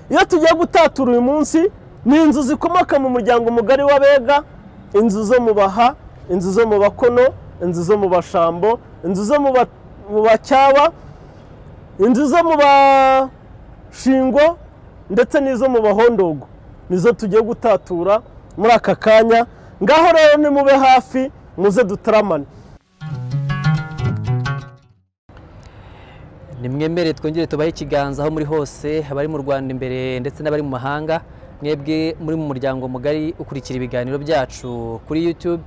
iyo tugiye gutatura uyu munsi ni inzu zikomoka mu muryango mugari w'abega inzu zo mu baha inzu zo mu bakono inzu zo mu bashambo inzu zo mu bacyaba inzu zo mu bashingo ndetse n'izo mu bahondogo nizo tugiye gutatura muri aka kanya ngaho rero nimube hafi muze dutaramane nimwemere twongere tubahe ikiganza aho muri hose abari mu rwanda imbere ndetse n'abari mu mahanga mwebwe muri mu muryango mugari ukurikira ibiganiro byacu kuri yutube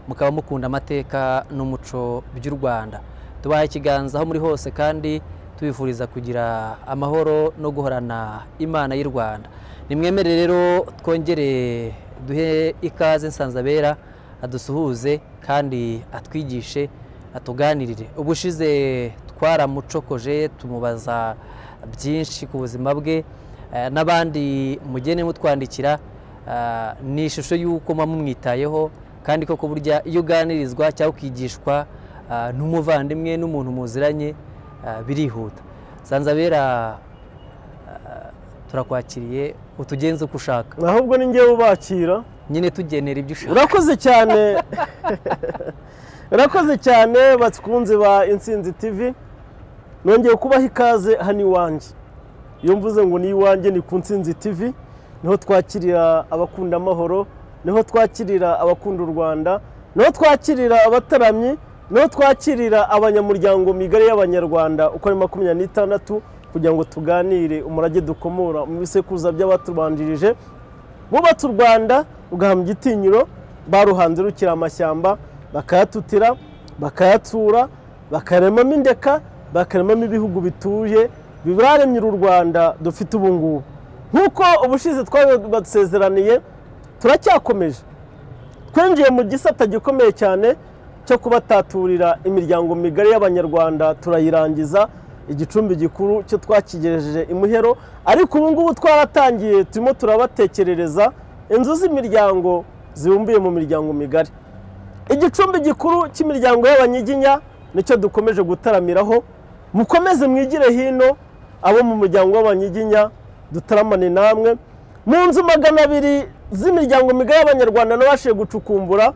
mukaba mukunda amateka n'umuco by'u rwanda tubaha ikiganza aho muri hose kandi tubifuriza kugira amahoro no guhorana imana y'u rwanda nimwemere rero twongere duhe ikaze nsanzabera adusuhuze kandi atwigishe atuganirire ubushize twaramucokoje tumubaza byinshi ku buzima bwe n'abandi mugene mutwandikira ni ishusho y'uko muba mumwitayeho kandi koko burya iyo uganirizwa cyangwa ukigishwa n'umuvandimwe n'umuntu muziranye birihuta sanzabera turakwakiriye utugenze uko ushaka ahubwo ni ngewe ubakira nyine tugenera ibyo ushaka urakoze cyane urakoze cyane batwikunze ba insinzi tivi nongeye kubaha ikaze hano iwanjye iyo mvuze ngo ni iwanjye ni ku nsinzi tivi niho twakirira abakunda amahoro niho twakirira abakunda u rwanda niho twakirira abataramyi niho twakirira abanyamuryango migari y'abanyarwanda uko ari makumyabiri n'itandatu kugira ngo tuganire umurage dukomora mu bisekuruza by'abatubanjirije bubatse u rwanda ugahama igitinyiro baruhanze rukira amashyamba bakayatutira bakayatsura bakaremamo indeka bakaremamo ibihugu bituye bibaremye uru rwanda dufite ubu ngubu nk'uko ubushize twari badusezeraniye turacyakomeje twinjiye mu gisata gikomeye cyane cyo kubataturira imiryango migari y'abanyarwanda turayirangiza igicumbi gikuru cyo twakigejeje imuhero ariko ubu ngubu twaratangiye turimo turabatekerereza inzu z'imiryango zibumbiye mu miryango migari igicumbi gikuru cy'imiryango y'abanyiginya nicyo dukomeje gutaramiraho mukomeze mwigire hino abo mu muryango w'abanyiginya dutaramane namwe mu nzu magana abiri z'imiryango migari y'abanyarwanda n'abashije gucukumbura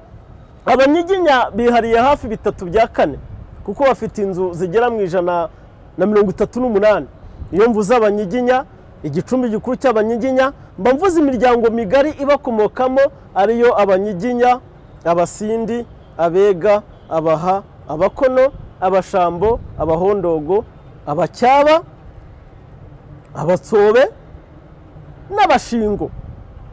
abanyiginya bihariye hafi bitatu bya kane kuko bafite inzu zigera mu ijana na mirongo itatu n'umunani iyo mvuze abanyiginya igicumbi gikuru cy'abanyiginya mba mvuze imiryango migari ibakomokamo ariyo abanyiginya abasindi abega abaha abakono abashambo abahondogo abacyaba abatsobe n'abashingo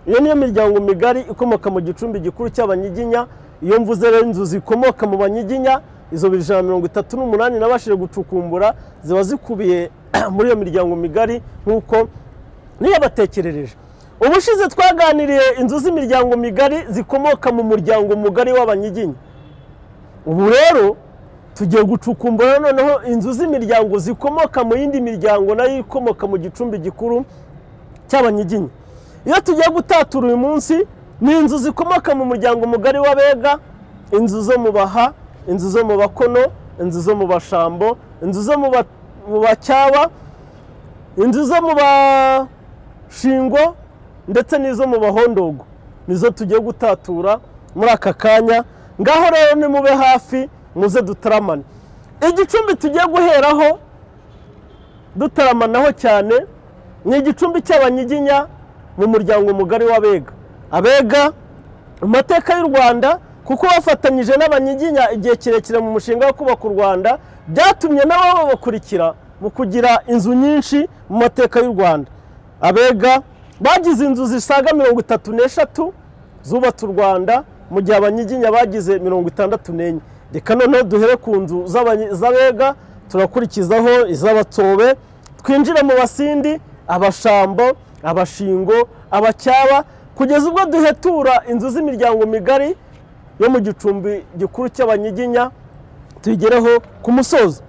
iyo niyo miryango migari ikomoka mu gicumbi gikuru cy'abanyiginya iyo mvuze rero inzu zikomoka mu banyiginya izo bibiri ijana na mirongo itatu n'umunani nabashije gucukumbura ziba zikubiye muri iyo miryango migari nk'uko niyabatekerereje ubushize twaganiriye inzu z'imiryango migari zikomoka mu muryango mugari w'abanyiginya ubu rero tugiye gucukumbura noneho inzu z'imiryango zikomoka mu yindi miryango nayo ikomoka mu gicumbi gikuru cy'abanyiginya iyo tugiye gutatura uyu munsi ni inzu zikomoka mu muryango mugari w'abega inzu zo mu baha inzu zo mu bakono inzu zo mu bashambo inzu zo mu bacyaba inzu zo mu bashingo ndetse n'izo mu bahondogo nizo tugiye gutatura muri aka kanya ngaho rero nimube hafi muze dutaramane igicumbi tugiye guheraho dutaramanaho cyane ni igicumbi cy'abanyiginya mu muryango mugari w'abega abega mu mateka y'u rwanda kuko bafatanyije n'abanyiginya igihe kirekire mu mushinga wo kubaka u rwanda byatumye nabo babakurikira mu kugira inzu nyinshi mu mateka y'u rwanda abega bagize inzu zisaga mirongo itatu n'eshatu zubatse u rwanda mu gihe abanyiginya bagize mirongo itandatu n'enye reka noneho duhere ku nzu z'abega turakurikizaho iz'abatsobe twinjire mu basindi abashambo abashingo abacyaba kugeza ubwo duhetura inzu z'imiryango migari yo mu gicumbi gikuru cy'abanyiginya tuyigereho ku musozi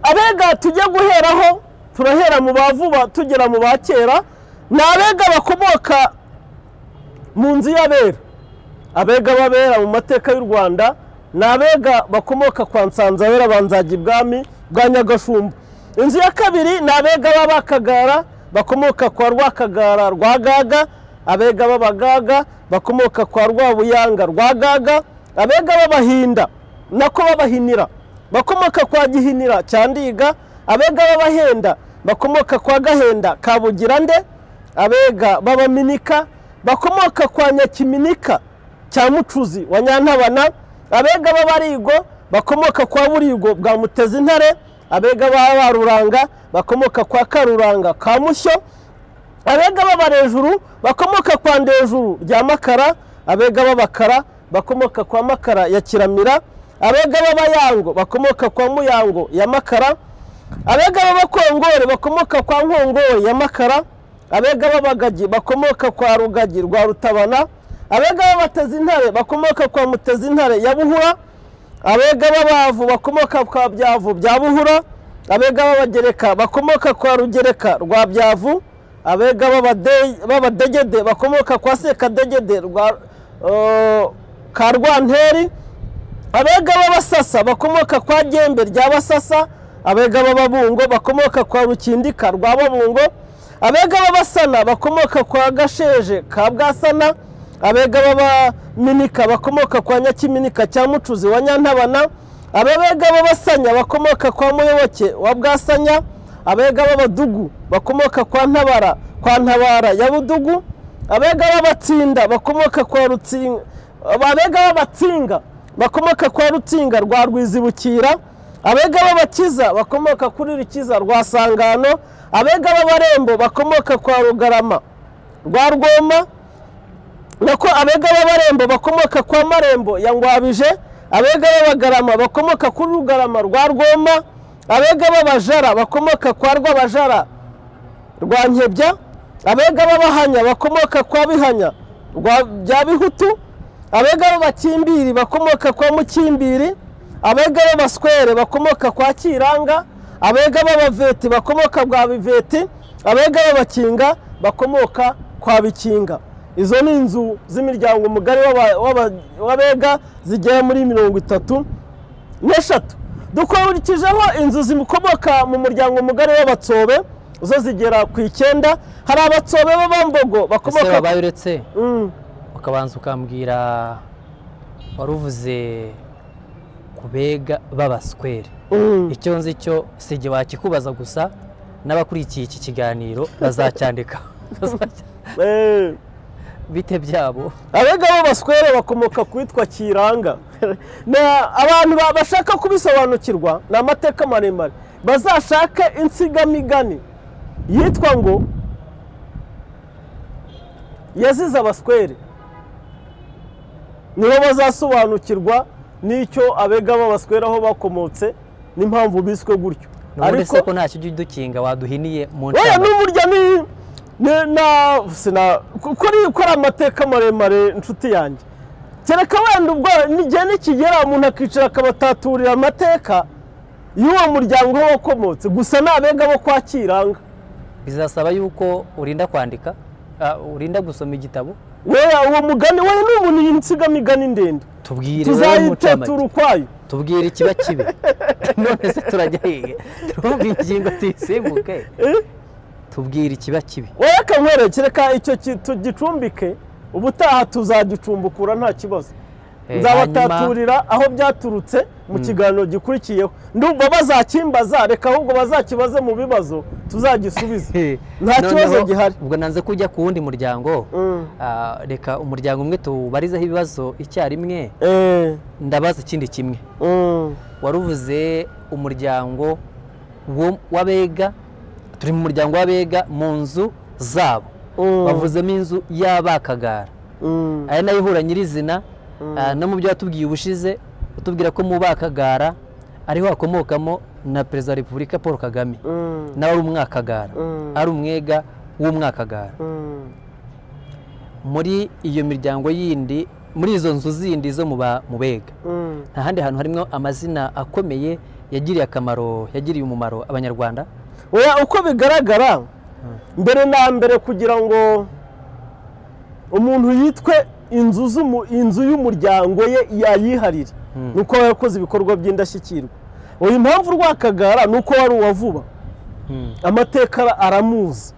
abega tujya guheraho turahera mu ba vuba tugera mu ba kera ni abega bakomoka mu nzu y'abera abega babera mu mateka y'u rwanda ni abega bakomoka kwa nsanzabera banzajya ibwami bwa nyagashumba inzu ya kabiri ni abega b'abakagara bakomoka kwa rwakagara rwagaga abega b'abagaga bakomoka kwa rwabuyanga rwagaga abega b'abahinda nako babahinira bakomoka kwa gihinira cya ndiga abega b'abahenda bakomoka kwa gahenda ka bugirande abega b'abaminika bakomoka kwa nyakiminika cya mucuzi wa nyantabana abega b'abarigo bakomoka kwa burigo bwa mutezintare abega b'abaruranga bakomoka kwa karuranga ka mushyo abega b'abarejuru bakomoka kwa ndejuru rya makara abega b'abakara bakomoka kwa makara ya kiramira abega b'abayango bakomoka kwa muyango ya makara abega b'abakongore bakomoka kwa nkongore ya makara abega b'abagagi bakomoka kwa rugagi rwa rutabana abega b'abatezintare bakomoka kwa mutezintare ya buhura abega b'abavu bakomoka kwa byavu bya buhura abega b'abagereka bakomoka kwa rugereka rwa byavu abega b'abadegede bakomoka kwa sekadegede rwa eh, ka rwanteri abega b'abasasa bakomoka kwa gembe rya basasa abega b'ababungo bakomoka kwa rukindika rwa babungo abega b'abasana bakomoka kwa gasheje ka bwasana abega b'abaminika bakomoka kwa nyakiminika cya mucuzi wa nyantabana ababega b'abasanya bakomoka kwa muyoboke wa bwasanya abega b'abadugu bakomoka kwa ntabara kwa ntabara ya budugu abega b'abatsinda bakomoka kwa rutsinga abega b'abatsinga bakomoka kwa rutsinga rwa rwizibukira abega b'abakiza bakomoka kuri rukiza rwa sangano abega b'abarembo bakomoka kwa rugarama rwa rwoma nako abega b'abarembo bakomoka kwa marembo ya ngwabije abega b'abagarama bakomoka kuri rugarama rwa rwoma abega b'abajara bakomoka kwa rwabajara rwa nkebya abega b'abahanya bakomoka kwa bihanya rwa bya bihutu abega b'abakimbiri bakomoka kwa mukimbiri abega b'abaswere bakomoka kwa kiranga abega b'abaveti bakomoka kwa biveti abega b'abakinga bakomoka kwa bikinga izo ni inzu z'imiryango mugari w'aba- w'aba- w'abega zigera muri mirongo itatu n'eshatu dukurikijeho inzu zikomoka mu muryango mugari w'abatsobe zo zigera ku icyenda hari abatsobe b'abambogo ese bakomoka wabaye uretse Mm. ukabanza ukambwira wari uvuze ku bega b'abaswere Mm. icyo nzi cyo si igihe wakikubaza gusa n'abakurikiye iki kiganiro bazacyandika Eh. bite byabo abega b'abaswere bakomoka ku witwa kiranga Na- abantu ba- bashaka kubisobanukirwa ni amateka maremare bazashake insigamigani yitwa ngo yazize abaswere nibo bazasobanukirwa n'icyo abega b'abaswere aho bakomotse n'impamvu biswe gutyo nubundi se ko ntacyo ujya udukinga waduhiniye mu oya nshamake. n'uburyo ni ni- na sina kuri kuri amateka maremare nshuti yanjye kereka wenda ubwo n'igihe nikigera umuntu akicara akabataturira amateka y'uwo muryango aho wakomotse gusa ni abega bo kwa kiranga bizasaba yuko urinda kwandika ah, urinda gusoma igitabo weya uwo mugani weya ni ubu ni insigamigani ndende tubwire wowe tuzayitetura mucamake ukwayo tubwire ikiba kibi none se turajya hehe turumva ingingo tuyisimbuke tubwire ikiba kibi weya kankwereke reka icyo ki- tugicumbike ubutaha tuzagicumbukura nta kibazo Eh, hanyuma nzabataturira aho byaturutse mu kiganiro gikurikiyeho ndumva bazakimbaza reka ahubwo bazakibaze mu bibazo tuzagisubise Eh, nta noneho kibazo gihari ubwo nanze kujya ku wundi muryango Mm. Ah, reka umuryango umwe tubarizeho ibibazo icyarimwe Eh, ndabaza ikindi kimwe mm, wari uvuze umuryango wo- w'abega turi mu muryango w'abega mu nzu zabo mm, bavuzemo inzu y'abakagara mm, aya nayo ihura nyirizina ah, no mu byo watubwiye ubushize utubwira ko mu bakagara ariho hakomokamo na perezida wa repubulika paul kagame mm, nawe ari umwakagara Mm. ari umwega w'umwakagara mm. muri iyo miryango yindi muri izo nzu zindi zo mu ba- mu bega Mm. nta handi hantu harimo amazina akomeye yagiriye akamaro yagiriye umumaro abanyarwanda Oya, uko bigaragara mbere na mbere kugira ngo umuntu yitwe inzu z'umu- inzu y'umuryango ye yayiharire Mm. ni uko aba yakoze ibikorwa by'indashyikirwa uyu mpamvu rwakagara ni uko wari uwa vuba amateka ara- aramuzi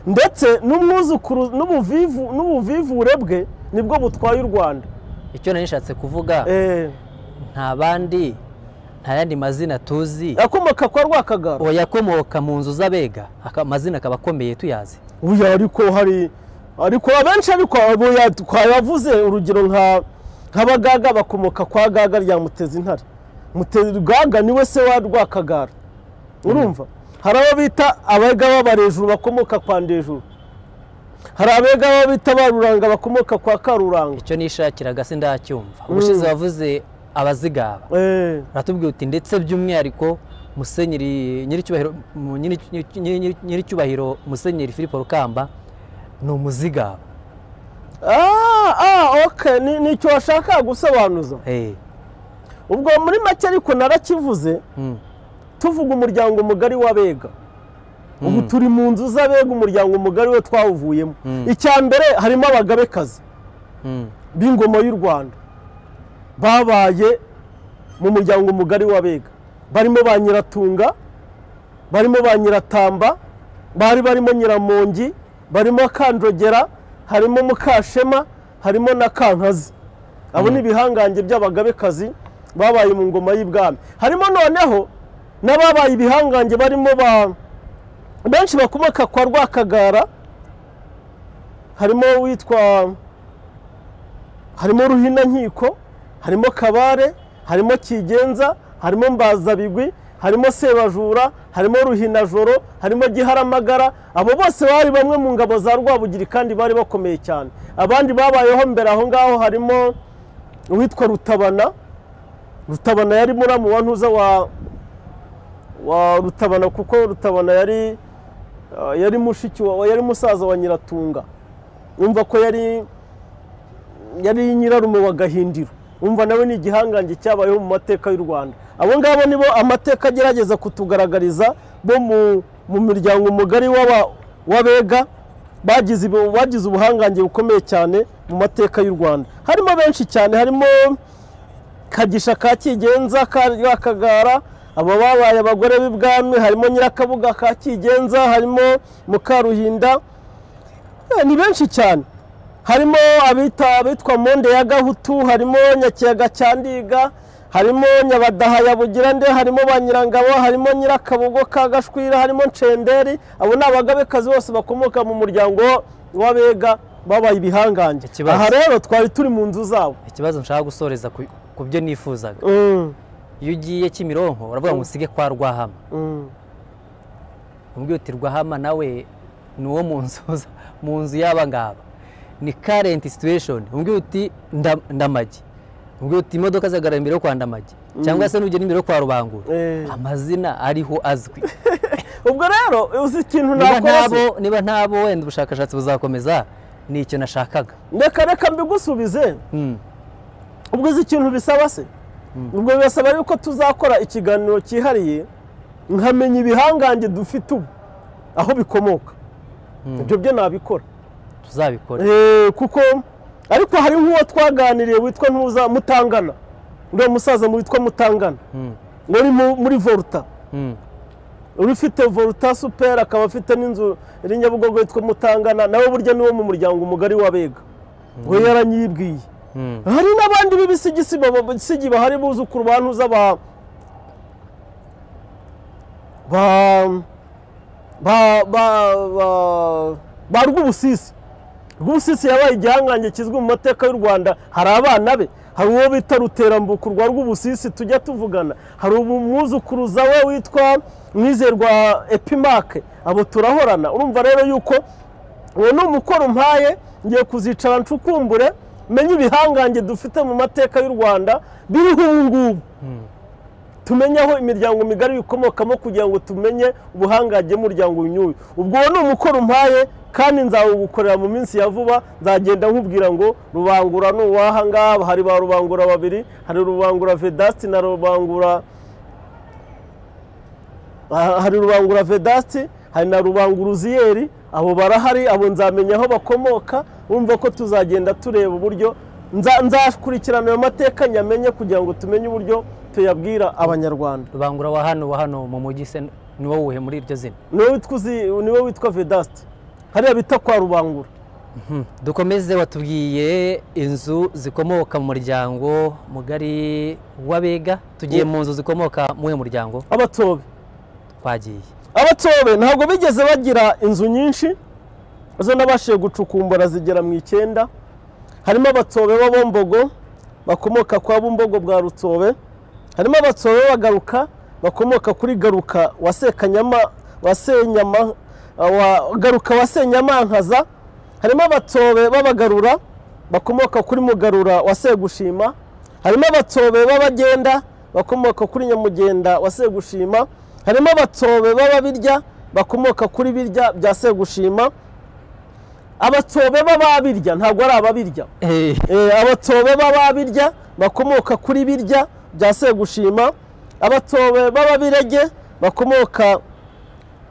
ndetse n'umwuzukuru n'ubuvivu n'ubuvivure bwe nibwo butwaye u rwanda icyo nari nishatse kuvuga Eh, nta bandi nta yandi mazina tuzi akomoka kwa rwakagara uwo yakomoka mu nzu z'abega aka- amazina akaba akomeye tuyazi uya ariko hari ariko abenshi ariko abo ya- twayavuze urugero nka nk'abagaga bakomoka kwa gaga rya mutezi intare mutezi gaga niwe se wa rwakagara urumva hari abo bita abega b'abarejuru bakomoka kwa ndejuru hari abega baba bita baruranga bakomoka kwa karuranga icyo nishakiraga sindacyumva ubushize wavuze abazigaba Eh, aratubwira uti ndetse by'umwihariko musenyeri nyiricyubahiro mu- nyiri- nyiri- nyiri- nyiricyubahiro musenyeri philippe rukamba ni umuzigaba ah, ah, okay. ni ni icyo washakaga gusobanuza Eh, ubwo muri make ariko narakivuze mm, tuvuga umuryango mugari w'abega ubu Mm. turi mu nzu z'abega umuryango mugari we twawuvuyemo Mm. icya mbere harimo abagabekazi mm, b'ingoma y'u rwanda babaye mu muryango mugari w'abega barimo ba nyiratunga barimo ba nyiratamba bari barimo nyiramongi barimo kanjogera harimo mukashema harimo na kankazi abo ni ibihangange by'abagabekazi babaye mu ngoma y'ibwami harimo noneho n'ababaye ibihangange barimo ba benshi bakomoka kwa rwakagara harimo uwitwa harimo ruhinankiko harimo kabare harimo kigenza harimo mbazabigwi harimo sebajura harimo ruhinajoro harimo giharamagara abo bose bari bamwe mu ngabo za rwabugiri kandi bari bakomeye cyane abandi babayeho mbere aho ngaho harimo uwitwa rutabana rutabana yari muramu wa ntuza wa wa rutabana kuko rutabana yari uh, yari mushiki wa yari musaza wa nyiratunga yumva ko yari yari nyirarume wa gahindiro umva nawe ni igihangange cyabayeho mu mateka y'u rwanda abo ngabo ni bo amateka agerageza kutugaragariza bo mu, mu miryango mugari w'aba- w'abega bagize ibu- bagize ubuhangange bukomeye cyane mu mateka y'u rwanda harimo benshi cyane harimo kagisha ka kigenza ka rwakagara aba babaye abagore b'ibwami harimo nyirakabuga ka kigenza harimo mukaruhinda Eh, ni benshi cyane harimo abita abitwa monde ya gahutu harimo nyakiyaga cya ndiga harimo nyabadaha ya bugirande harimo ba nyirangabo harimo nyirakabugo ka gashwira harimo ncenderi abo ni abagabekazi bose bakomoka mu muryango w'abega babaye ibihangange Ikibazo. aha rero twari turi mu nzu zabo ikibazo nshaka gusoreza ku- ku byo nifuzaga Mm, iyo ugiye kimironko uravuga ngo usige kwa rwahama mm. umbwira uti rwahama nawe ni uwo mu nzu za- mu nzu y'aba ngaba ni karenti situweshoni umbwira uti nda- ndamagi umbwira uti imodoka zihagarara imbere yo kwa ndamagi cyangwa se n'ugenda imbere yo kwa rubangura Eh. amazina ariho azwi ubwo rero uzi ikintu nakoze niba ntabo niba ntabo wenda ubushakashatsi buzakomeza ni icyo nashakaga reka reka mbigusubize Mm, ubwo uzi ikintu bisaba se ubwo birasaba yuko tuzakora ikiganiro cyihariye nkamenya ibihangange dufite ubu aho bikomoka Mm. ibyo byo nabikora tuzabikora Eh, kuko ariko hari nk'uwo twaganiriye witwa ntuza mutangana uriya musaza witwa mutangana Mm, wari mu- muri volta mm, uri ufite volta superi akaba afite n'inzu iri nyabugogo yitwa mutangana nawe burya niwo mu muryango mugari w'abega we yaranyibwiye mm, hari n'abandi b'ibisigisi babisigi bahari buzukuru ba ntuza ba ba ba ba ba ba rwubusisi rwubusisi yabaye igihangange kizwi mu mateka y'u rwanda hari abana be hari uwo bita ruterambuku rwa rwubusisi tujya tuvugana hari umwuzukuruza we witwa mwizerwa epimake abo turahorana urumva rero yuko uwo ni umukoro mpaye ngiye kuzicara ncukumbure menye ibihangange dufite mu mateka y'u rwanda biriho ubu ngubu tumenye aho imiryango migari bikomokamo kugira ngo tumenye ubuhangange bw'umuryango uyu n'uyu ubwo uwo ni umukoro mpaye kandi nzawugukorera mu minsi ya vuba nzagenda nkubwira ngo rubangura ni uwaha ngaha hari ba rubangura babiri hari rubangura vedasti na rubangura Ah, hari rubangura vedasti hari na rubangura uziyeri abo barahari abo nzamenya aho bakomoka wumva ko tuzagenda tureba uburyo nza- nzakurikirana ayo mateka nyamenye kugira ngo tumenye uburyo tuyabwira abanyarwanda rubangura wa hano wa hano mu mujyi se ni wowe wuhe muri iryo zina niwe witwa uzi- niwe witwa vedasti hariya bita kwa rubangura dukomeze watubwiye inzu zikomoka mu muryango mugari w'abega tugiye mu nzu zikomoka mu uyu muryango abatobe twagiye abatobe ntabwo bigeze bagira inzu nyinshi zo nabashije gucukumbura zigera mu icyenda harimo abatobe b'abombogo bakomoka kwa bumbogo bwa rutobe harimo abatobe b'abagaruka bakomoka kuri garuka wa sekanyama wa senyama wa garuka wa senyamankaza harimo abatobe b'abagarura bakomoka kuri mugarura wa segushima harimo abatobe b'abagenda bakomoka kuri nyamugenda wa segushima harimo abatobe b'ababirya bakomoka kuri birya bya segushima abatobe b'ababirya ntabwo ari ababirya Eh, abatobe b'ababirya bakomoka kuri birya bya segushima abatobe b'ababirege bakomoka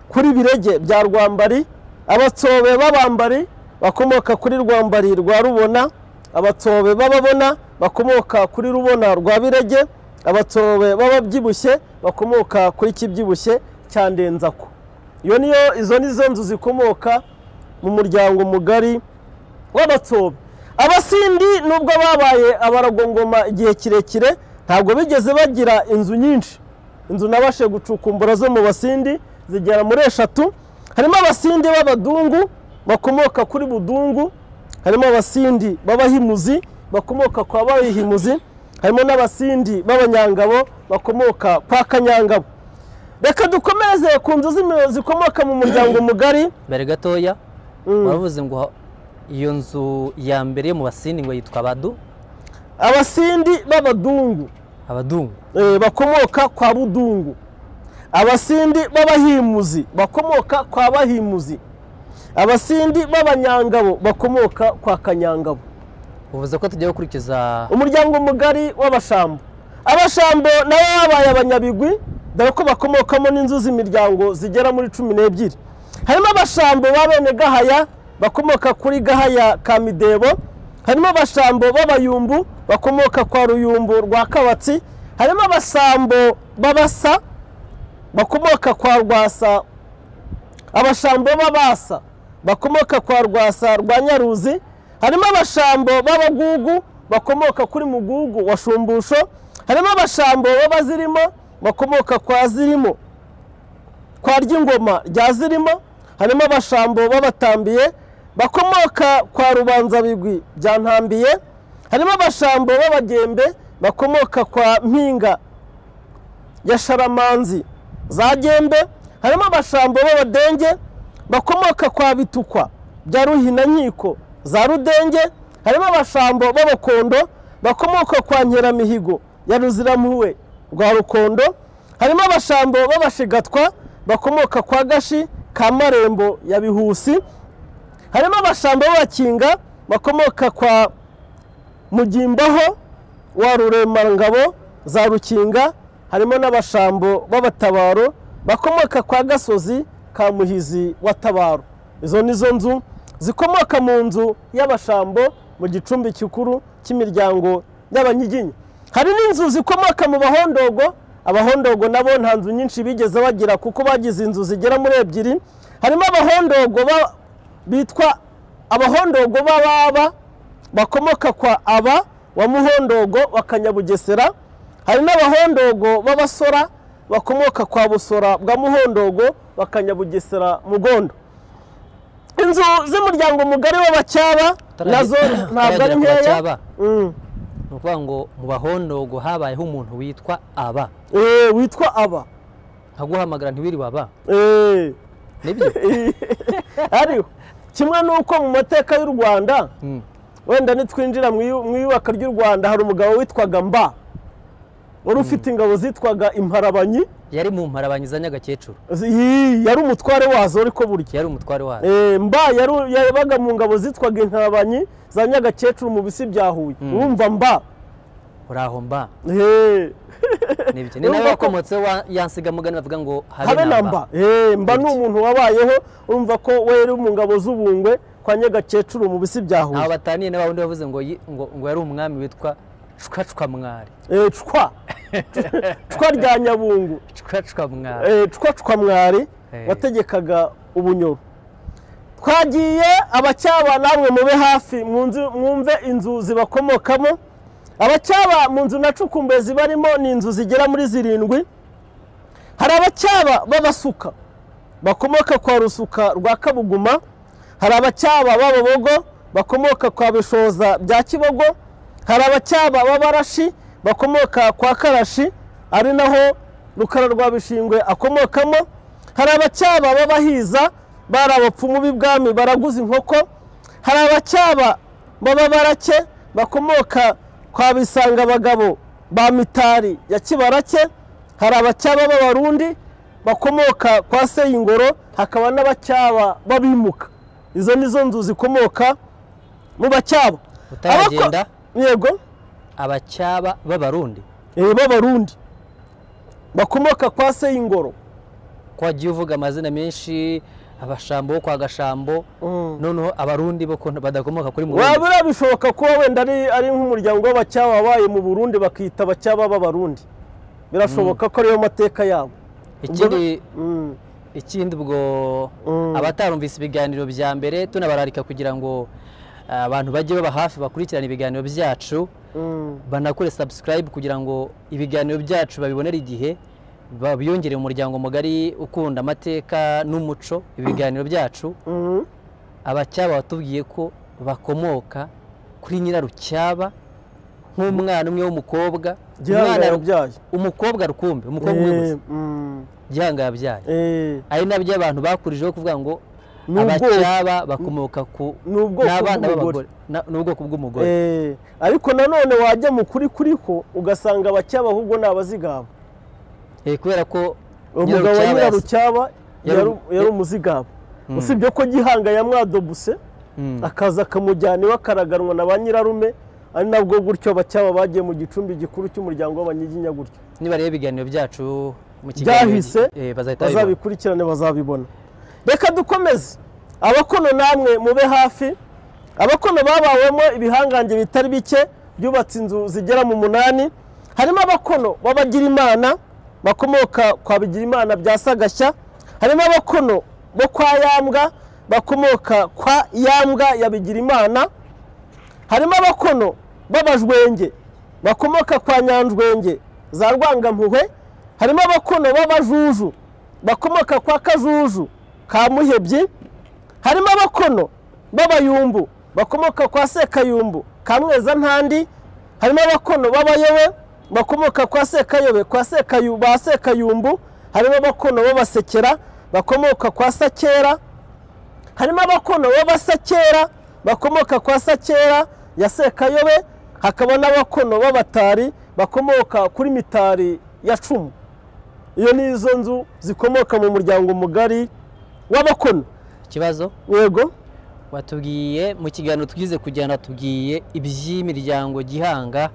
kuri birege bya rwambari abatobe b'abambari bakomoka kuri rwambari rwa rubona abatobe b'ababona bakomoka kuri rubona rwa birege abatobe b'ababyibushye bakomoka kuri kibyibushye cya ndenzako iyo niyo izo ni zo nzu zikomoka mu muryango mugari w'abatobe abasindi nubwo babaye abaragongoma igihe kirekire ntabwo bigeze bagira inzu nyinshi inzu nabashe gucukumbura zo mu basindi zigera muri eshatu harimo abasindi b'abadungu bakomoka kuri budungu harimo abasindi b'abahimuzi bakomoka kwa bahimuzi harimo n'abasindi b'abanyangabo bakomoka kwa kanyangabo reka dukomeze ku nzu z'imi- zikomoka mu muryango mugari mbere gatoya Mm. waravuze ngo iyo nzu ya mbere yo mu basindi ngo yitwa abadu abasindi b'abadungu abadungu eh, bakomoka kwa budungu abasindi b'abahimuzi bakomoka kwa bahimuzi abasindi b'abanyangabo bakomoka kwa kanyangabo uvuze ko tugiye gukurikiza umuryango mugari w'abashambo abashambo nabo babaye abanyabigwi dore ko bakomokamo n'inzu z'imiryango zigera muri cumi n'ebyiri harimo abashambo ba bene gahaya bakomoka kuri gahaya ka midebo harimo abashambo b'abayumbu bakomoka kwa ruyumbu rwa kabatsi harimo abasambo b'abasa bakomoka kwa rwasa abashambo b'abasa bakomoka kwa rwasa rwa nyaruzi harimo abashambo b'abagugu bakomoka kuri mugugu wa shumbusho harimo abashambo b'abazirimo bakomoka kwa zirimo kwa ry'ingoma rya zirimo harimo abashambo b'abatambiye bakomoka kwa rubanzabigwi bya ntambiye harimo abashambo b'abagembe bakomoka kwa mpinga ya sharamanzi za gembe harimo abashambo b'abadenge bakomoka kwa bitukwa bya ruhinankiko za rudenge harimo abashambo b'abakondo bakomoka kwa nkeramihigo ya ruziramuwe rwa rukondo harimo abashambo b'abashigatwa bakomoka kwa gashi ka marembo ya bihusi harimo abashambo b'abakinga bakomoka kwa mugimbaho wa ruremangabo za rukinga harimo n'abashambo b'abatabaro bakomoka kwa gasozi ka muhizi wa tabaro izo ni zo nzu zikomoka mu nzu y'abashambo mu gicumbi gikuru cy'imiryango y'abanyiginya hari n'inzu zikomoka mu bahondogo abahondogo nabo nta nzu nyinshi bigeze bagira kuko bagize inzu zigera muri ebyiri harimo abahondogo ba- bitwa abahondogo b'ababa bakomoka kwa aba wa muhondogo wa kanyabugesera hari n'abahondogo b'abasora bakomoka kwa busora bwa muhondogo wa kanyabugesera mugondo inzu z'umuryango mugari w'abacyaba Utarage- nazo ntabwo ari utaragera ku nkeya Bacyaba, Mm. ni ukuvuga ngo mu bahondogo habayeho umuntu witwa aba Eh, witwa aba nkaguhamagara ntiwiri waba Eh. nibyo ariho kimwe n'uko mu mateka y'u rwanda Mm. wenda nitwinjira mu iyu- mu iyubaka ry'u rwanda hari umugabo witwaga mba wari ufite ingabo zitwaga imparabanyi yari mu mparabanyi za nyagakecuru zi- yi- yari umutware wazo ariko burya yari umutware wazo Eh, mba yaru- yabaga mu ngabo zitwaga imparabanyi za nyagakecuru mu bisi bya huye urumva mba uraho mba Eh, nibyo ni nawe Urumva ko- wakomotseho wa- yansigamugani bavuga ngo habe na mba Eh, mba ni Burya. umuntu wabayeho urumva ko we yari mu ngabo z'ubungwe kwa nyagakecuru mu bisi bya huye ntaho bataniye na babundi bavuze ngo yi- ngo ngo yari umwami witwa cwacwamwari Eh, cwa cwa rya nyabungu cwacwamwari Eh, cwa cwa mwari Eh. wategekaga ubunyoro twagiye abacyaba namwe mube hafi munzu- mwumve inzu zibakomokamo abacyaba mu nzu na cukumbe zibarimo ni inzu zigera muri zirindwi hari abacyaba b'abasuka bakomoka kwa rusuka rwa kabuguma hari abacyaba b'ababogo bakomoka kwa bishoza bya kibogo hari abacyaba b'abarashi bakomoka kwa karashi ari naho rukara rwa bishingwe akomokamo hari abacyaba b'abahiza bari abapfumu b'ibwami baraguza inkoko hari abacyaba b'ababarake bakomoka kwa bisanga abagabo ba mitari ya kibarake hari abacyaba b'abarundi bakomoka kwa seyingoro hakaba n'abacyaba b'abimuka izo ni zo nzu zikomoka mu bacyaba utaragenda Abako- yego abacyaba b'abarundi eh, b'abarundi bakomoka kwa seyingoro ko wagiye uvuga amazina menshi abashambo bo kwa gashambo noneho abarundi bo ko badakomoka kuri murundi wabura bishoboka kuba wenda ari ari nk'umuryango w'abacyaba wabaye mu burundi bakita abacyaba b'abarundi birashoboka ko ariyo mateka yabo ikindi Mm. ikindi ubwo Mm. abatarumvise ibiganiro bya mbere tunabararika kugira ngo ah, abantu bajye baba hafi bakurikirana ibiganiro byacu Mm. banakore subscribe kugira ngo ibiganiro byacu babibonere igihe babiyongere umuryango mugari ukunda amateka n'umuco ibiganiro byacu Mm. abacyaba batubwiye ko bakomoka kuri nyirarucyaba nk'umwana umwe w'umukobwa gihanga Umwana- yabyaye umukobwa rukumbi umukobwa umwe gusa Eh, mm. gihanga yabyaye Eh, ari nabyo abantu bakurijeho kuvuga ngo ni ubwoko abacyaba bakomoka ku ni ubwoko n'abana bw'umugore b'abagore Na- ni ubwoko bw'umugore Eh, ariko nanone wajya mu kuri kuri ko ugasanga abacyaba ahubwo ni abazigaba Eh, kubera ko umugabo wa Nyirarucyaba yas- nyirarucyaba Yaru- yari- yari umuzigaba Mm. usibye ko gihanga yamwadobuse Mm. akaza akamujyana iwe akaraganwa na ba nyirarume ari nabwo gutyo abacyaba bagiye mu gicumbi gikuru cy'umuryango w'abanyiginya gutyo niba rero ibiganiro byacu mu Byahise, gi- eh, bazahita babibona. bazabikurikirane bazabibona reka dukomeze abakono namwe mube hafi abakono babawemo ibihangange bitari bike byubatse inzu zigera mu munani harimo abakono b'abagirimana bakomoka kwa bigirimana bya sagashya harimo abakono bo kwa yambwa bakomoka kwa yambwa ya bigirimana harimo abakono b'abajwenge bakomoka kwa nyanjwenge za rwangampuhwe harimo abakono b'abajuju bakomoka kwa kajuju ka muhebyi harimo abakono b'abayumbu bakomoka kwa sekayumbu ka mwezantandi harimo abakono b'abayobe bakomoka kwa sekayobe kwa sekayu ba sekayumbu harimo abakono b'abasekera bakomoka kwa sakera harimo abakono b'abasakera bakomoka kwa sakera ya sekayobe hakaba n'abakono b'abatari bakomoka kuri mitari ya cumu iyo ni izo nzu zikomoka mu muryango mugari w'abakono ikibazo yego watubwiye mu kiganiro twize kujyana watubwiye iby'imiryango gihanga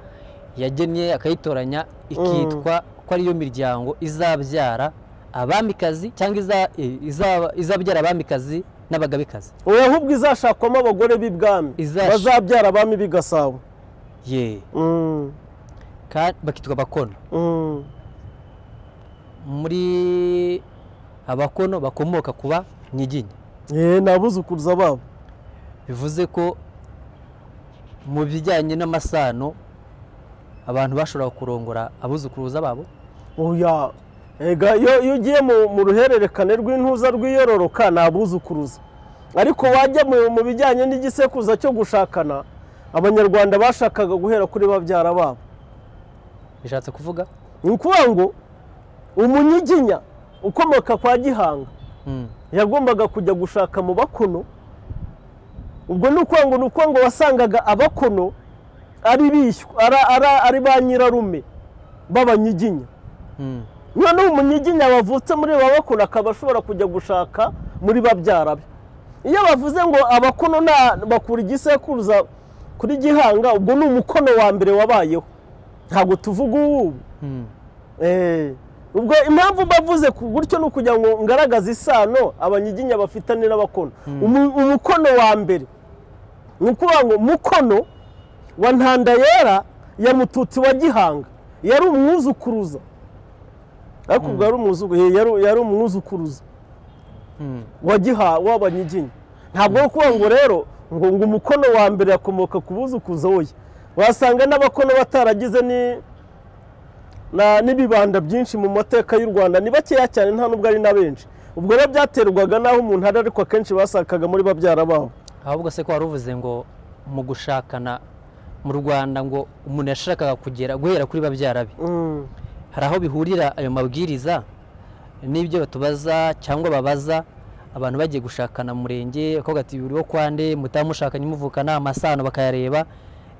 yagennye akayitoranya ikitwa ko ariyo miryango izabyara abamikazi cyangwa iza- eh, iza- izabyara abamikazi n'abagabekazi ubu ahubwo izashakwamo abagore b'ibwami Izash- bazabyara abami b'i gasabo ye Mm, ka- bakitwa abakono mm, muri abakono bakomoka kuba nyiginya eh, ni abuzukuruza babo bivuze ko mu bijyanye n'amasano abantu bashobora kurongora abuzukuruza babo oya ega iyo iyo ugiye mu mu ruhererekane rw'intuza rw'iyororoka ni abuzukuruza ariko wajya mu mu bijyanye n'igisekuruza cyo gushakana abanyarwanda bashakaga guhera kuri babyara babo bishatse kuvuga ni ukuvuga ngo umunyiginya ukomoka kwa gihanga Mm. yagombaga kujya gushaka mu bakono ubwo ni ukuvuga ngo ni ukuvuga ngo wasangaga abakono ari bishywa ara- ara- ari ba nyirarume b'abanyiginya Mm. noneho umunyiginya wavutse muri ba bakono akaba ashobora kujya gushaka muri babyara be iyo bavuze ngo abakono nta bakura igisekuruza kuri gihanga ubwo ni umukono wa mbere wabayeho ntabwo tuvuga uwubu Mm. Eh, ubwo impamvu bavuze ku- gutyo ni ukugira ngo ngaragaze isano abanyiginya bafitanye n'abakono Umu- umukono wa mbere ni ukuvuga ngo mukono wa ntandayera ya mututsi wa gihanga yari umwuzukuruza ariko ubwo yari umwuzu- eh, yari- yari umwuzukuruza Mm. wa giha w'abanyiginya ntabwo ari ukuvuga ngo rero ngo ngo umukono wa mbere akomoka ku buzukuzo we wasanga n'abakono bataragize ni- na- n'ibibanda byinshi mu mateka y'u rwanda ni bakeya cyane nta n'ubwo ari na benshi ubwo rero byaterwaga n'aho umuntu ari ariko akenshi basakaga muri babyara babo ahubwo se ko wari uvuze ngo mu gushakana mu rwanda ngo umuntu yashakaga kugera guhera kuri babyara be Mm. hari aho bihurira ayo mabwiriza n'ibyo batubaza cyangwa babaza abantu bagiye gushakana mu murenge bakavuga ati uriho kwande mutamushakanye muvukana amasano bakayareba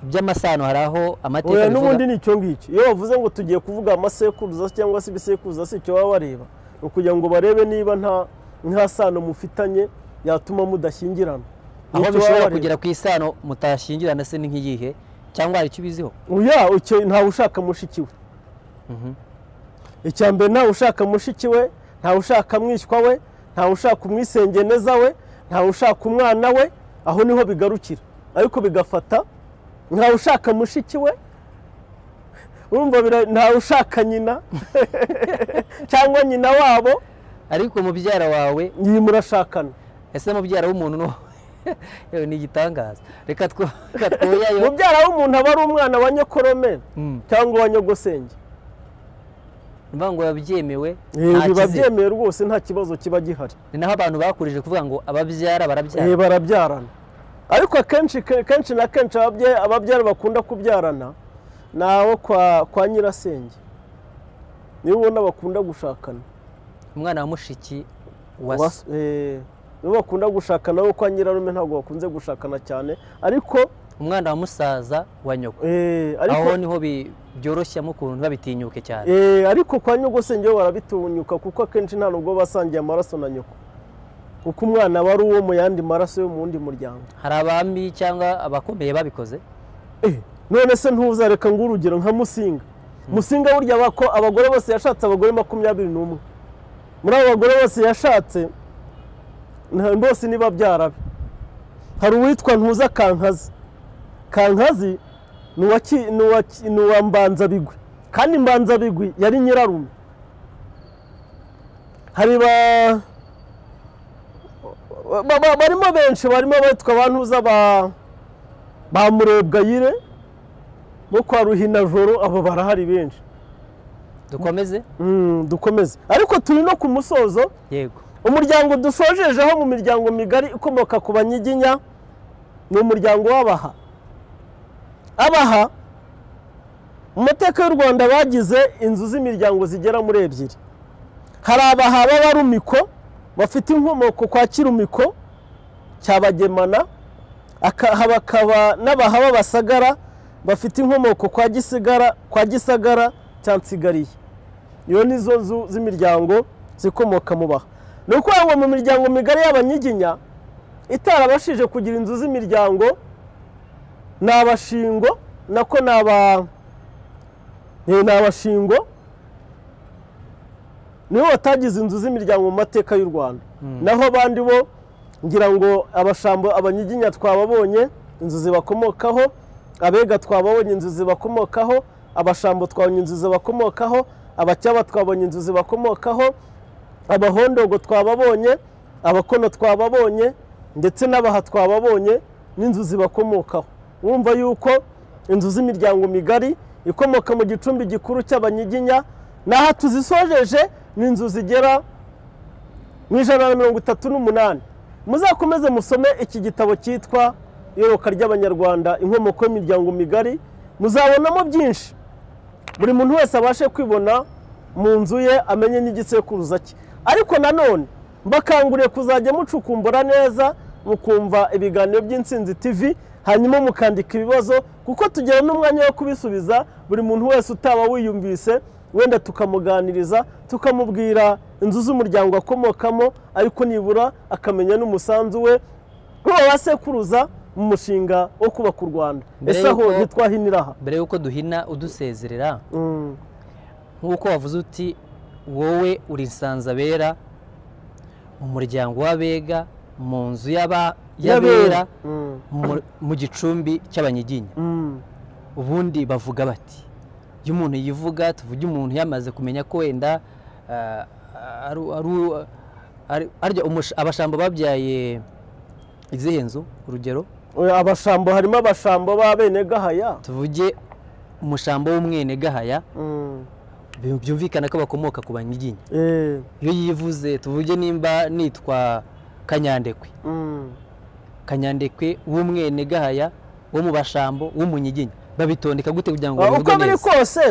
iby'amasano hari aho amateka oya bivuga n'ubundi ni icyo ngicyo iyo bavuze ngo tugiye kuvuga amasekuruza cyangwa se ibisekuruza si icyo baba bareba ni ukugira ngo barebe niba nta nta sano mufitanye yatuma mudashyingirana Ni icyo aho baba bishobora bareba. kugera ku isano mutashyingirana se ni nk'iyihe cyangwa hari icyo ubiziho oya icyo ntawe ushaka mushiki we Mhm. icya mbere ntawe ushaka mushiki we ntawe ushaka mwishywa we ntawe ushaka umwisengeneza we ntawe ushaka umwana we aho niho bigarukira ariko bigafata ntawe ushaka mushiki we urumva bira- ntawe ushaka nyina cyangwa nyina wabo ariko mubyara wawe iyi murashakana ese mubyara w'umuntu no yewe ni igitangaza reka two- reka twoyayo mubyara w'umuntu aba ari umwana wa nyokorome Mm. cyangwa wa nyogosenge ni ukuvuga ngo babyemewe Eh, nta biba kizere byemewe rwose nta kibazo kiba gihari ni naho abantu bakurije kuvuga ngo ababyara Eh, barabyara barabyarana ariko akenshi ke- kenshi na kenshi ababye- ababyara bakunda kubyarana ni abo kwa, kwa nyirasenge nibo ubona bakunda gushakana umwana wa mushiki wa Wa- se. eh, nibo bakunda gushakana bo kwa nyirarume ntabwo bakunze gushakana cyane ariko umwana wa musaza wa nyoko eh, ariko aho niho bi- byoroshyamo ukuntu ntibabitinyuke cyane Eh, ariko kwa nyogosenge bo barabitunyuka kuko akenshi nta nubwo basangiye amaraso na nyoko kuko umwana aba ari uwo mu yandi maraso yo mu wundi muryango hari abami cyangwa abakomeye babikoze Eh, none se ntuzareka ngo urugero nka musinga musinga burya bako abagore bose yashatse abagore makumyabiri n'umwe muri abo bagore bose yashatse nta- bose ni babyara be hari uwitwa ntuza kankazi kankazi ni uwa Ki- ni uwa Ki- ni uwa mbanzabigwi kandi mbanzabigwi yari nyirarume hari ba ba- ba- barimo benshi barimo abitwa ba ntuza ba ba murebwayire bo kwa ruhinajoro abo barahari benshi dukomeze Mm, dukomeze ariko turi no ku musozo yego umuryango dushojejeho mu miryango migari ikomoka ku banyiginya ni umuryango w'abaha abaha mu mateka y'u rwanda bagize inzu z'imiryango zigera muri ebyiri hari abaha b'abarumiko bafite inkomoko kwa kirumiko cya bagemana aka- hakaba n'abaha b'abasagara bafite inkomoko kwa gisigara kwa gisagara cya nsigariye iyo ni zo nzu z'imiryango zikomoka mu baha ni ukuvuga ngo mu miryango migari y'abanyiginya itarabashije kugira inzu z'imiryango ni abashingo nako ni aba eh, ni abashingo nibo batagize inzu z'imiryango mu mateka y'u rwanda naho abandi bo ngira ngo abashambo abanyiginya twababonye inzu zibakomokaho abega twababonye inzu zibakomokaho abashambo twabonye inzu zibakomokaho abacyaba twabonye inzu zibakomokaho abahondogo twababonye abakono twababonye ndetse n'abaha twababonye n'inzu zibakomokaho wumva yuko inzu z'imiryango migari ikomoka mu gicumbi gikuru cy'abanyiginya n'aha tuzisojeje ni inzu zigera mu ijana na mirongo itatu n'umunani muzakomeze musome iki gitabo cyitwa iyoboka ry'abanyarwanda inkomoko y'imiryango migari muzabonamo byinshi buri muntu wese abashe kwibona mu nzu ye amenye n'igisekuruza cye ariko nanone mbakanguriye kuzajya mucukumbura neza mukumva ibiganiro by'insinzi tv hanyuma mukandika ibibazo kuko tugira n'umwanya wo kubisubiza buri muntu wese utaba wiyumvise wenda tukamuganiriza tukamubwira inzu z'umuryango akomokamo ariko nibura akamenya n'umusanzu we nk'uwo wasekuruza mu mushinga wo kubaka u rwanda Mbere ese aho y'uko- ntitwahinira aha mbere y'uko duhina udusezerera Mm. nk'uko wavuze uti wowe uri insanzabera mu muryango w'abega mu nzu y'aba- y'abera Mm. mu- mu gicumbi cy'abanyiginya Mm. ubundi bavuga bati iyo umuntu yivuga tuvuge umuntu yamaze kumenya ko wenda ah, ari- ari- ari- arya umusha- abashambo babyaye izihe nzu urugero Oya, abashambo harimo abashambo b'abene gahaya tuvuge umushambo w'umwene gahaya byumvikana ko bakomoka ku banyiginya Eh, iyo yivuze tuvuge nimba nitwa kanyandekwe mm. kanyandekwe w'umwene gahaya wo mu bashambo w'umunyiginya babitondeka gute kugira ngo Ah, bivugwe uko biri neza kose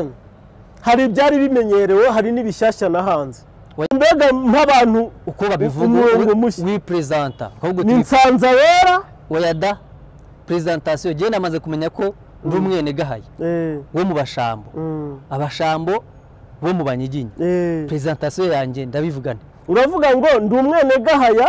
hari ibyari bimenyerewe hari n'ibishyashya na hanze Wa- mbega nk'abantu uko babivuga umurongo wi- mushya. wiperezanta ahubwo ni tubi- nsanza wera wayada perezantasiyo njyewe namaze kumenya ko ndi umwene gahaya Eh, wo mu bashambo mm, abashambo bo mu banyiginya eh. perezantasiyo yanjye ndabivugana uravuga ngo ndi umwene gahaya hera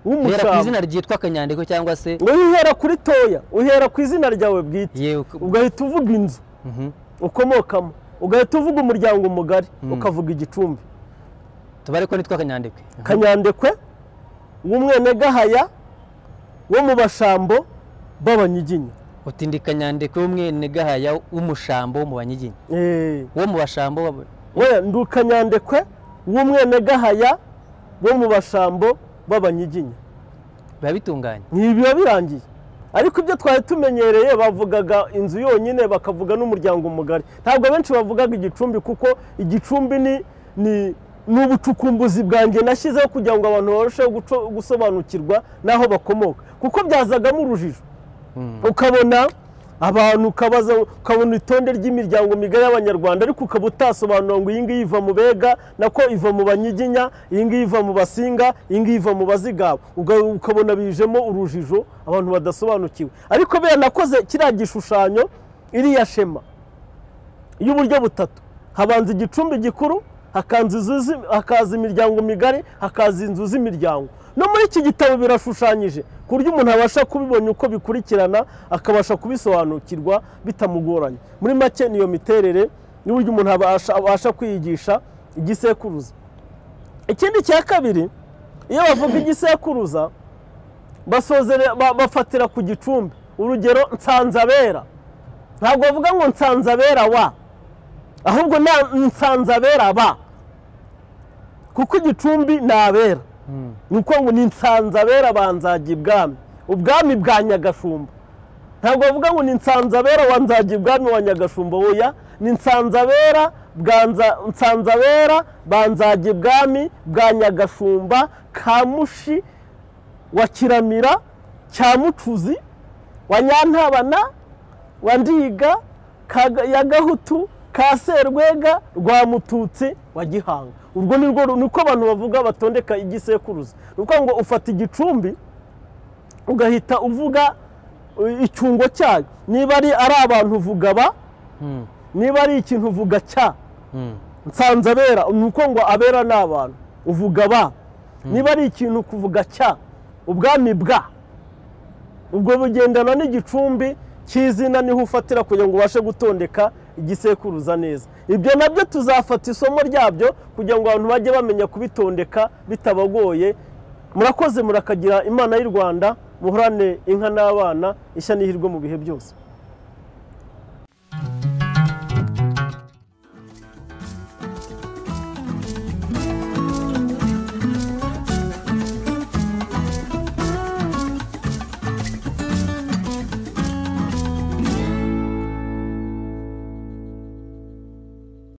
ku w'umushambo izina ryitwa kanyandiko cyangwa se ngo uhera kuri toya uhera ku izina ryawe bwite yewe ugahita uvuga inzu mhm. ukomokamo ugahita uvuga umuryango mugari ukavuga igicumbi tubare ko nitwa kanyandekwe kanyandekwe w'umwene gahaya wo mu bashambo b'abanyiginya uti ndi kanyandekwe w'umwene gahaya w'umushambo wo mu banyiginya Eh, wo mu bashambo baba- we ndi kanyandekwe w'umwene gahaya wo mu bashambo b'abanyiginya biba bitunganye ntibiba birangiye ariko ibyo twari tumenyereye bavugaga inzu yonyine bakavuga n'umuryango mugari ntabwo benshi bavugaga igicumbi kuko igicumbi ni ni ni ubucukumbuzi bwanjye nashyizeho kugira ngo abantu barusheho guco- gusobanukirwa n'aho bakomoka kuko byazagamo urujijo Mm. ukabona abantu ukabaza ukabona itonde ry'imiryango migari y'abanyarwanda ariko ukaba utasobanura ngo iyi ngiyi iva mu bega nako iva mu banyiginya iyi ngiyi iva mu basinga iyi ngiyi iva mu bazigaba Uga- ukabona bijemo urujijo abantu badasobanukiwe ariko bera nakoze kiriya gishushanyo iriya shema y'uburyo butatu habanza igicumbi gikuru hakaza inzu zi- hakaza imiryango migari hakaza inzu z'imiryango no muri iki gitabo birashushanyije ku buryo umuntu abasha kubibona uko bikurikirana akabasha kubisobanukirwa bitamugoranye muri make niyo miterere n'uburyo umuntu abasha, abasha kwiyigisha igisekuruza ikindi cya kabiri iyo bavuga igisekuruza basozere- ba- bafatira ku gicumbi urugero nsanzabera ntabwo bavuga ngo nsanzabera wa ahubwo na nsanzabera ba kuko igicumbi ni abera Mm. ni uko ngo ni nsanzabera ba nzajya ibwami ubwami bwa nyagashumba ntabwo bavuga ngo ni nsanzabera wa nzajya ibwami wa nyagashumba oya ni nsanzabera bwa Nza- nsanzabera ba nzajya ibwami bwa nyagashumba kamushi wa kiramira cya mucuzi wa nyantabana wa ndiga Ka- ya gahutu ka serwega rwa mututsi wa gihanga urwo ni rwo niko abantu bavuga batondeka igisekuruza ni ukuvuga ngo ufata igicumbi ugahita uvuga uh, icyungo cyayo niba ari ari abantu uvuga ba Mm. niba ari ikintu uvuga cya Mm. nsanzabera ni uko ngo abera ni abantu uvuga ba niba ari ikintu kuvuga cya ubwami bwa ubwo bugendana n'igicumbi cy'izina niho ufatira kugira ngo ubashe gutondeka igisekuruza neza ibyo nabyo tuzafata isomo ryabyo kugira ngo abantu bajye bamenya kubitondeka bitabagoye murakoze murakagira imana y'u rwanda muhorane inka n'abana ishya n'ihirwe mu bihe byose